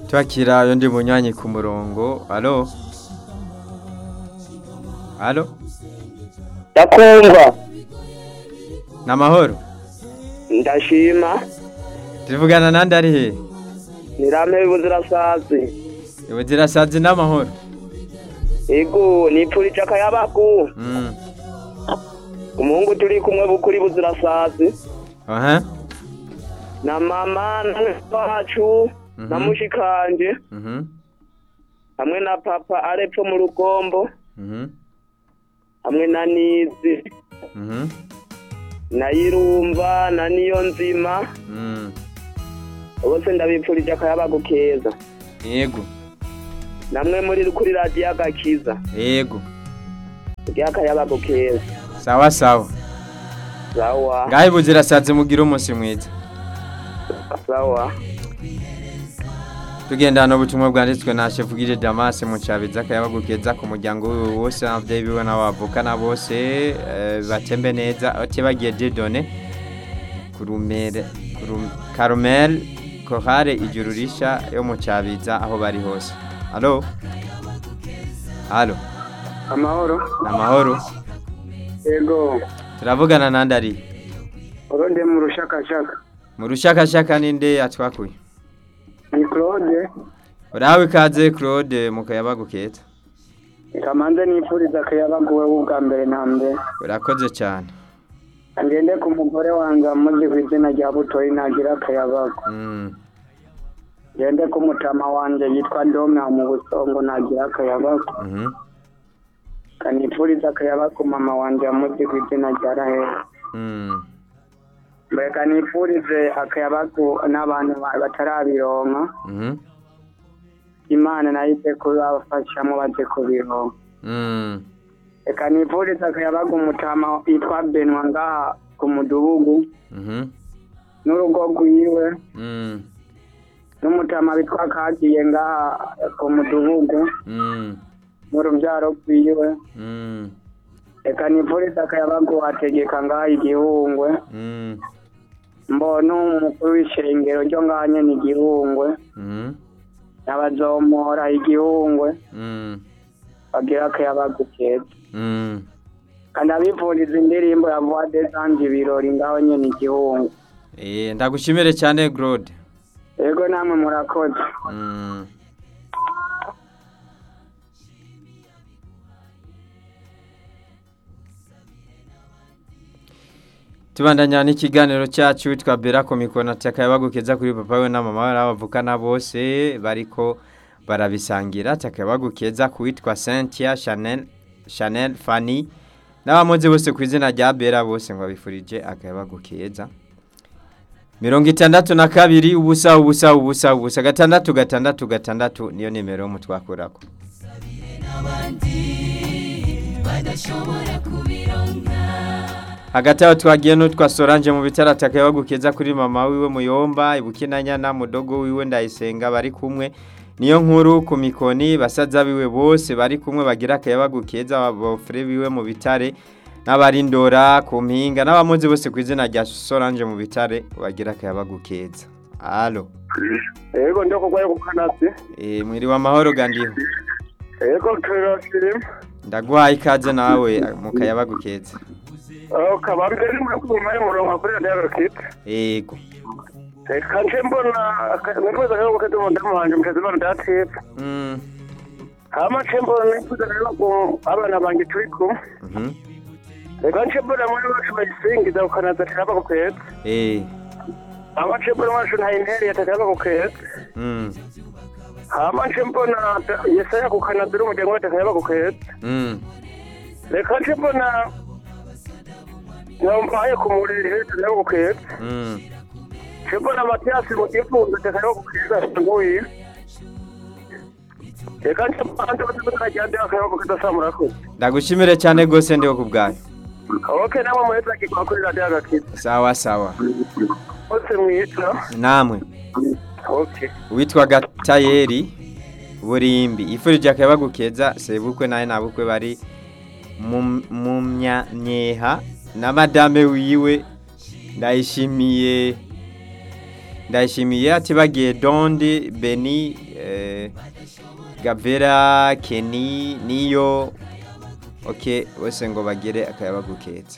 twakira undi munywanyi ku murongo alo alo ndakumva ni amahoro ndashima tuvugana nandi ari he nirame buzirasazi ubuzirasazi n'amahoro ego nipfurije akayabagu Mm. umuhungu turi kumwe bukuri buzirasazi aha na mama na wacu na Mhm. mushikanje Mhm. hamwe na papa arepfo mu rugombo Mhm. hamwe na nizi Mhm. na yirumva na niyo nzima Mm. bose ndabipfurije akayabagu keza yego namwe muri kuri radiyo agakiza yego ry'akayabagu keza sawa sawa sawa ngaho ibuzirasazi mugire umunsi mwiza sawa tugendana ubutumwa bwanditswe na shefugire damas mu cyabiza akayabagu keza ku muryango wiwe wose n'ababyeyi biwe n'abavukana bose eh, batembe neza batibagiye didone kurumere kurum- karumel kohare ijuru risha yo mu cyabiza aho bari hose alo alo amahoro ni amahoro yego turavugana nandi ari urundi mu rushakashaka mu rushakashaka ninde atwakuye ni claude urahawe ikaze claude mu kayabagu keza kamanze nipfuriza akayabagu we ubwa mbere na mbere urakoze cyane ngende ku mugore wanjye amuzi ku izina rya butoyi nagira akayabagu Mm. ngende ku mutama wanjye yitwa dome mu busongo nagira akayabagu Mhm. kanipfuriza akayabagu mama wanjye amuzi ku izina rya rahera Mm. mbega nipfurize akayabagu n'abantu ba- batarabironka Mhm. imana nayo ize kubafashamo baze kubironka Mm. reka nipfurize akayabagu umutama yitwa benwa ngaha ku mudugudu Mhm. n'urugo rwiwe Mm. n'umutama witwa kagiye ngaha ku mudugudu Mm. n'urubyaro rwiwe Mm. reka nipfurize akayabagu ategeka ngaha igihungwe Mm. mbona umukuru w'ishengero ryo ngaha nyene igihungwe Mhm. n'abazomora igihungwe Mm. bagira akayabagu keza Mm. kandi abipfuriza indirimbo ya voix des anges ibirori ngaho nyene igihungwe Eh, ndagushimire cyane Claude. yego namwe murakoze Mm. tubandanya n'ikiganiro cyacu witwa bera ku mikoro takayabagukeza kuri papa we na mama we n'abavukana bose bariko barabisangira takayabagukeza ku witwa cynthia chanel chanel fanny n'abamuzi bose ku izina rya bera bose ngo bifurije akayabagukeza mirongo itandatu na kabiri ubusa ubusa ubusa ubusa gatandatu gatandatu gatandatu niyo nimero yo mutwakurako hagati aho twagiye n'utwa Solange mu bitaro atakayabagukeza kuri mama wiwe muyomba ibukinanyana mudogo wiwe ndayisenga bari kumwe niyo nkuru ku mikoni basaza biwe bose bari kumwe bagira akayabagukeza abafure biwe mu bitare n'abarindora ku mpinga n'abamuzi bose ku izina rya Solange mu bitare bagira akayabagukeza alo yego ndio kugwaye ku kanasi e, mwiriwe amahoro gandiho yego turasiri ndaguhaye ikaze nawe mu kayabagukeza aho kabambere muri kuma y'umurongo kuri radiyo agakita yego reka nje mbona nifuza rero gukata umudamu wanje mutezi bana datipe mm. hama nje mbona nifuza rero ko abana banjye turi kumwe mhm reka nje mbona muri bacu bayisingiza ukanaza tiraba ku kwezi eh hama nje mbona wacu nta interi yatataba ku kwezi mm. hama nje mbona yesaya ku kanazira umuryango we atataba ku kwezi Mm. reka nje mbona nampaye ku muriri hejuru nawe ku kwezi Mm. nje mbona matiyasi mu gifunzo atataba ku kwezi nguye reka nje mbona andi bose bakajyande bakaba ku kwezi asa murakoze ndagushimire cyane rwose ndiho ku bwayo ok namwe muheza kigwa kuri radiyo agakita sawa sawa bose mwita namwe ok uwitwa gatayeri burimbi ifurije akabagukeza sebukwe nawe nabukwe bari mu- mu myanyeha na madame wiwe ndayishimiye ndayishimiye ati bagiye dondi beni eh, gavera keni niyo ok bose ngo bagire akayabaguketse